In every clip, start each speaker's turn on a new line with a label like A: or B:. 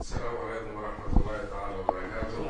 A: Assalamu alaikum warahmatullahi taala wabarakatuh.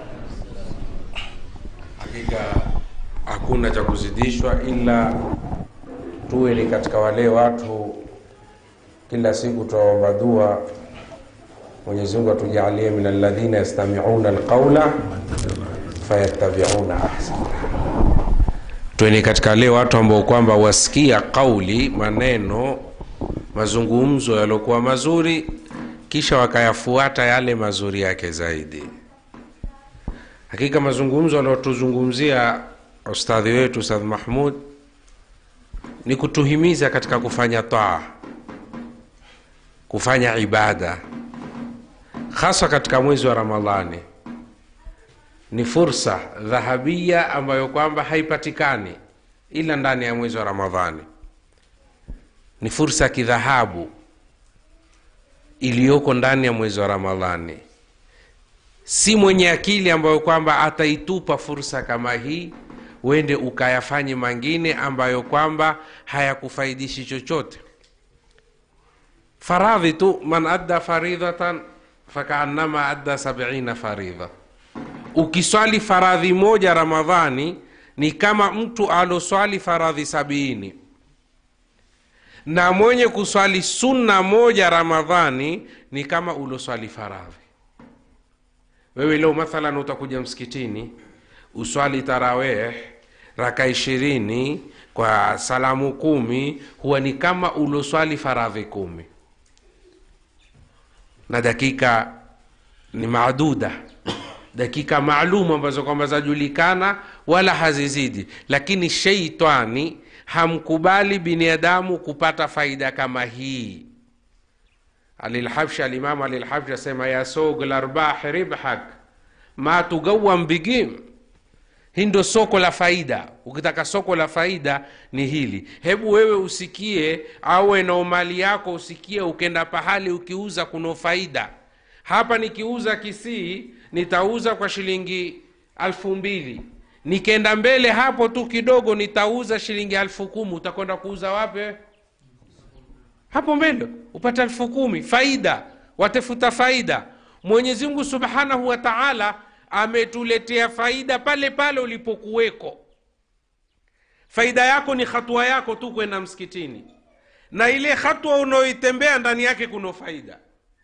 A: Hakika hakuna cha kuzidishwa, ila tuwe ni katika wale watu kila siku tuwaomba dua Mwenyezi Mungu atujalie min alladhina yastami'una alqawla fayattabi'una ahsana. Tuwe ni katika wale watu ambao kwamba wasikia kauli, maneno, mazungumzo yaliokuwa mazuri kisha wakayafuata yale mazuri yake zaidi. Hakika mazungumzo aliotuzungumzia ustadhi wetu Ustadh Mahmud ni kutuhimiza katika kufanya taa, kufanya ibada, hasa katika mwezi wa Ramadhani. Ni fursa dhahabia ambayo kwamba haipatikani ila ndani ya mwezi wa Ramadhani. Ni fursa ya kidhahabu iliyoko ndani ya mwezi wa Ramadhani. Si mwenye akili ambayo kwamba ataitupa fursa kama hii, uende ukayafanye mangine ambayo kwamba hayakufaidishi chochote. Faradhi tu, man adda faridhatan fakaannama adda sabina faridha. Ukiswali faradhi moja Ramadhani ni kama mtu aloswali faradhi sabini na mwenye kuswali sunna moja Ramadhani ni kama uloswali faradhi. Wewe leo mathalan utakuja msikitini uswali taraweh raka ishirini kwa salamu kumi, huwa ni kama uloswali faradhi kumi, na dakika ni maaduda, dakika maalum ambazo kwamba zajulikana wala hazizidi, lakini sheitani hamkubali binadamu kupata faida kama hii. Alilhabshi, alimamu Alilhabshi asema ya sog larbah ribhak ma tugawam bigim. Hii ndo soko la faida. Ukitaka soko la faida ni hili. Hebu wewe usikie, au eneo mali yako usikie, ukenda pahali ukiuza kuno faida. Hapa nikiuza Kisii nitauza kwa shilingi alfu mbili nikenda mbele hapo tu kidogo nitauza shilingi alfu kumi utakwenda kuuza wapi hapo mbele upate alfu kumi faida watafuta faida mwenyezi mungu subhanahu wa taala ametuletea faida pale pale ulipokuweko faida yako ni hatua yako tu kwenda msikitini na ile hatua unaoitembea ndani yake kuna faida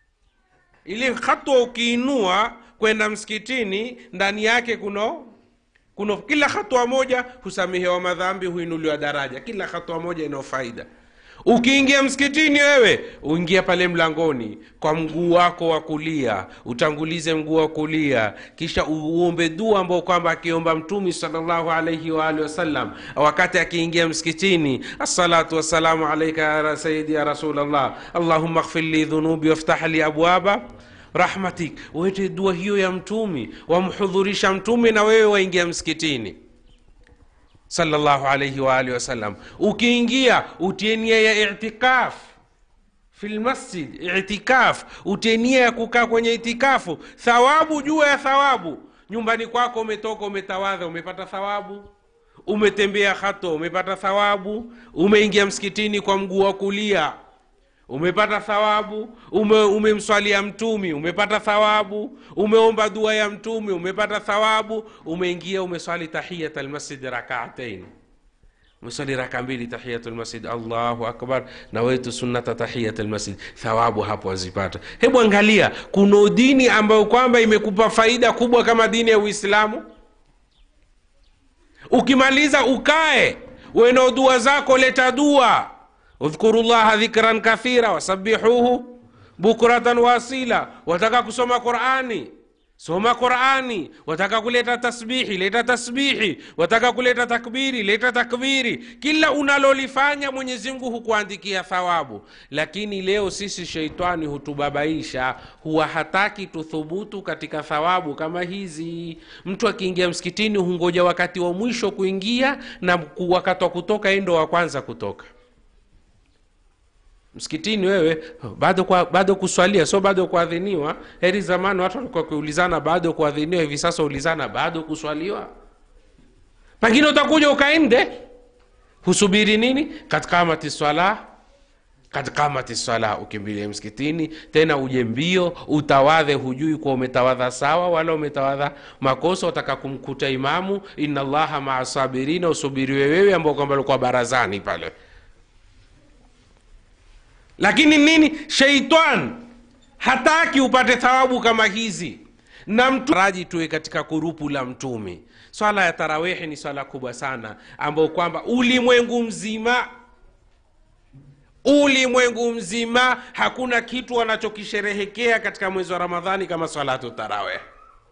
A: ile hatua ukiinua kwenda msikitini ndani yake kuna kuna kila hatua moja husamehewa madhambi, huinuliwa daraja. Kila hatua moja ina faida. Ukiingia msikitini, wewe uingia pale mlangoni kwa mguu wako wa kulia, utangulize mguu wa kulia, kisha uombe dua ambao kwamba akiomba Mtume sallallahu alaihi wa alihi wasallam wakati akiingia msikitini, assalatu wassalamu alaika ya sayidi ya Rasulallah, allahumma ighfir li dhunubi waftah li abwaba rahmatik wete dua hiyo ya mtumi wamhudhurisha mtume na wewe waingia msikitini sallallahu alaihi wa alihi wasallam ukiingia utie nia ya itikaf fi lmasjid itikaf utie nia ya kukaa kwenye itikafu thawabu juu ya thawabu nyumbani kwako umetoka umetawadha umepata thawabu umetembea hato umepata thawabu umeingia msikitini kwa mguu wa kulia umepata thawabu ume, umemswalia mtumi umepata thawabu umeomba dua ya mtumi umepata thawabu umeingia umeswali tahiyat almasjid rakaatain umeswali raka mbili tahiyat almasjid allahu akbar na wetu sunnata tahiyat almasjid thawabu hapo wazipata hebu angalia kuna dini ambayo kwamba imekupa faida kubwa kama dini ya uislamu ukimaliza ukae weno dua zako leta dua udhkuru llaha dhikran kathira wasabihuhu bukratan wasila. Wataka kusoma Qurani, soma Qurani. Wataka kuleta tasbihi, leta tasbihi. Wataka kuleta takbiri, leta takbiri. Kila unalolifanya Mwenyezi Mungu hukuandikia thawabu. Lakini leo sisi sheitani hutubabaisha, huwa hataki tuthubutu katika thawabu kama hizi. Mtu akiingia msikitini hungoja wakati wa mwisho kuingia, na wakati wa kutoka endo wa kwanza kutoka msikitini wewe bado kwa, bado kuswalia sio bado kuadhiniwa. Heri zamani watu walikuwa kuulizana bado kuadhiniwa, hivi sasa ulizana bado kuswaliwa. Pengine utakuja ukaende husubiri nini katika amati swala kad kamati sala ukimbilie msikitini tena uje mbio utawadhe hujui kuwa umetawadha sawa wala umetawadha makosa utaka kumkuta imamu inna llaha maa sabirina usubiriwe wewe ambao kwamba ulikuwa barazani pale lakini nini sheitan hataki upate thawabu kama hizi na mtu raji tuwe katika kurupu la mtumi swala ya tarawihi ni swala kubwa sana ambayo kwamba ulimwengu mzima ulimwengu mzima hakuna kitu wanachokisherehekea katika mwezi wa ramadhani kama salatu tarawih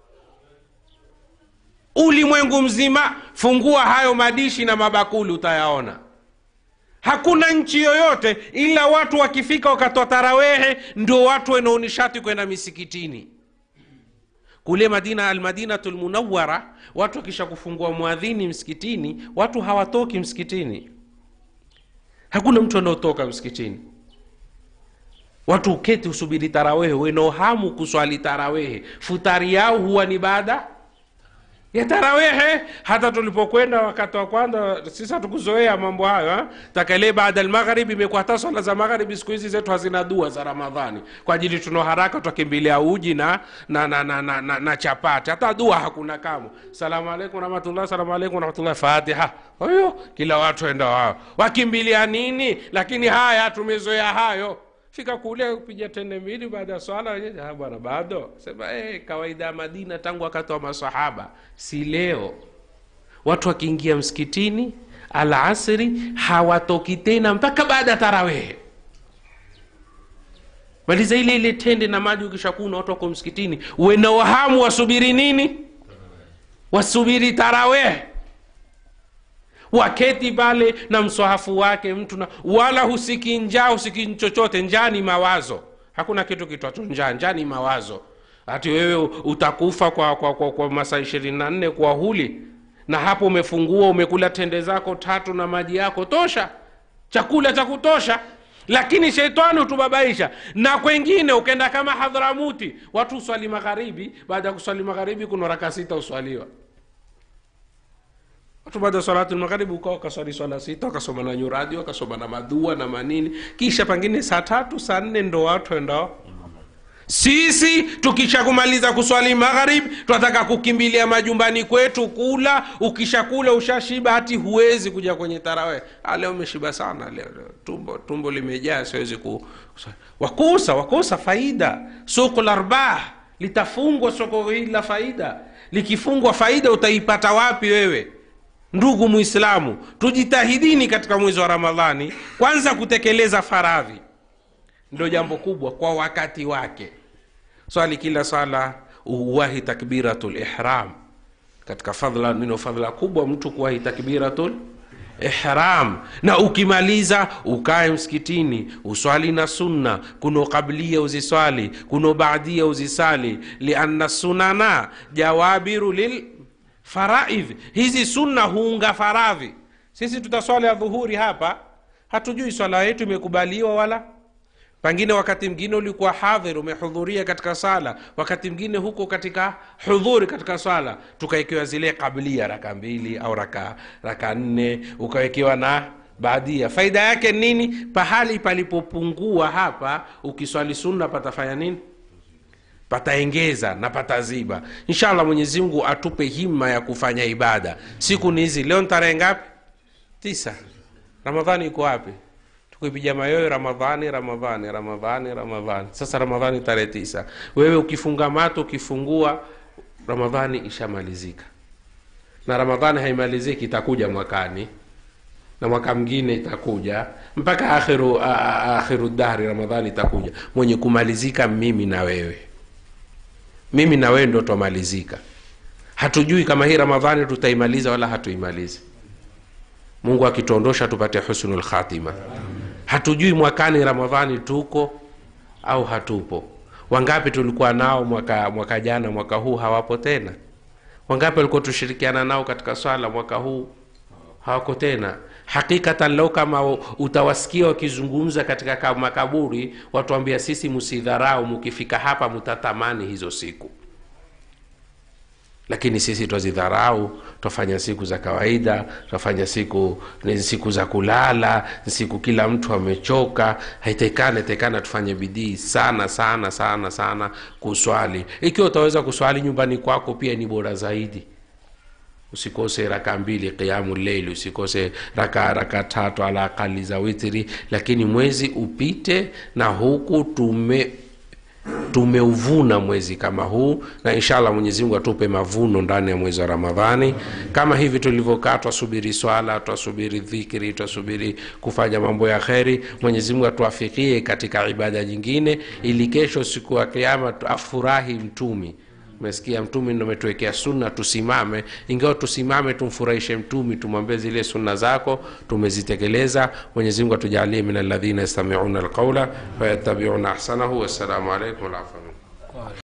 A: ulimwengu mzima fungua hayo madishi na mabakuli utayaona hakuna nchi yoyote ila watu wakifika wakatoa tarawehe ndio watu wanaonishati kwenda misikitini kule madina almadinatu lmunawara watu wakisha kufungua mwadhini msikitini watu hawatoki msikitini hakuna mtu anaotoka msikitini watu uketi usubiri tarawehe wenohamu kuswali tarawehe futari yao huwa ni baada ya tarawehe hata tulipokwenda wakati wa kwanza sisi hatukuzoea mambo hayo ha? takale baada almagharibi imekuwa hata swala za magharibi siku hizi zetu hazina dua za ramadhani kwa ajili tuna haraka twakimbilia uji na na, na, na, na, na, na chapati hata dua hakuna kamo salamu alaikum rahmatullah salamu alaikum rahmatullah fatiha hiyo kila watu enda wao wakimbilia nini lakini haya tumezoea hayo fika kule kupiga tende mbili baada ya swala wenyewe, "Ah, bwana bado sema eh, kawaida ya madina tangu wakati wa masahaba si leo watu wakiingia msikitini alasri hawatoki tena mpaka baada ya tarawehe maliza ile ile tende na maji ukishakuna watu wako msikitini wena wahamu wasubiri nini wasubiri tarawehe waketi pale na mswahafu wake mtu na wala husiki njaa husiki chochote njaa ni mawazo hakuna kitu kitwacho njaa njaa ni mawazo hati wewe utakufa kwa, kwa, kwa, kwa masaa ishirini na nne kwa huli na hapo umefungua umekula tende zako tatu na maji yako tosha chakula cha kutosha lakini sheitani hutubabaisha na kwengine ukenda kama hadhramuti watu uswali magharibi baada ya kuswali magharibi kuna raka sita uswaliwa watu baada ya salatu magharibi ukawa wakaswali swala sita wakasoma na nyuradi wakasoma na madua na manini kisha pengine saa tatu saa nne ndo watu endao sisi tukisha kumaliza kuswali magharib tunataka kukimbilia majumbani kwetu kula ukishakula ushashiba hati huwezi kuja kwenye tarawe ah, leo umeshiba sana leo, leo tumbo tumbo limejaa siwezi ku wakosa wakosa faida soko la arbah litafungwa soko hili la faida likifungwa faida utaipata wapi wewe ndugu muislamu tujitahidini katika mwezi wa ramadhani kwanza kutekeleza faradhi ndo jambo kubwa kwa wakati wake swali kila swala uwahi takbiratul ihram katika fadhla nino fadhla kubwa mtu kuwahi takbiratul ihram na ukimaliza ukae msikitini uswali na sunna kuno qablia uziswali kuno baadia uzisali lianna sunana jawabiru lil faraidh hizi sunna huunga faradhi sisi tutaswali ya dhuhuri hapa hatujui swala yetu imekubaliwa wala pengine wakati mwingine ulikuwa hadhir umehudhuria katika sala wakati mwingine huko katika hudhuri katika swala tukawekewa zile kablia raka mbili au raka raka nne ukawekewa na baadia faida yake nini pahali palipopungua hapa ukiswali sunna patafanya nini pataengeza na pataziba inshallah mwenyezi mungu atupe himma ya kufanya ibada siku ni hizi leo ni tarehe ngapi tisa ramadhani iko wapi tukipiga mayoyo ramadhani ramadhani ramadhani ramadhani sasa ramadhani tarehe tisa wewe ukifunga mato ukifungua ramadhani ishamalizika na ramadhani haimaliziki itakuja mwakani na mwaka mwingine itakuja mpaka akhiru, a- a- akhiru dahri ramadhani itakuja mwenye kumalizika mimi na wewe mimi na wewe ndo twamalizika hatujui kama hii ramadhani tutaimaliza wala hatuimalizi mungu akituondosha tupate husnul khatima hatujui mwakani ramadhani tuko au hatupo wangapi tulikuwa nao mwaka mwaka jana mwaka huu hawapo tena wangapi walikuwa tushirikiana nao katika swala mwaka huu hawako tena hakikatan lau kama utawasikia wakizungumza katika ka- makaburi watuambia sisi msidharau mukifika hapa mutatamani hizo siku lakini sisi twazidharau twafanya siku za kawaida twafanya siku ni siku za kulala ni siku kila mtu amechoka haitekana tekana tufanye bidii sana sana sana sana kuswali ikiwa utaweza kuswali nyumbani kwako pia ni bora zaidi usikose raka mbili qiamu leili usikose raka raka tatu ala akali za witri lakini mwezi upite na huku tume tumeuvuna mwezi kama huu na inshallah mwenyezi mungu atupe mavuno ndani ya mwezi wa ramadhani kama hivi tulivyokaa twasubiri swala twasubiri dhikri twasubiri kufanya mambo ya kheri mwenyezi mungu atuafikie katika ibada nyingine ili kesho siku ya kiama afurahi mtumi umesikia mtumi ndo ametuwekea sunna tusimame ingawa tusimame tumfurahishe mtumi tumwambie zile sunna zako tumezitekeleza mwenyezi mungu atujalie min alladhina yastamiuna alqaula fayatabiuna ahsanahu wassalamu alaikum walafamia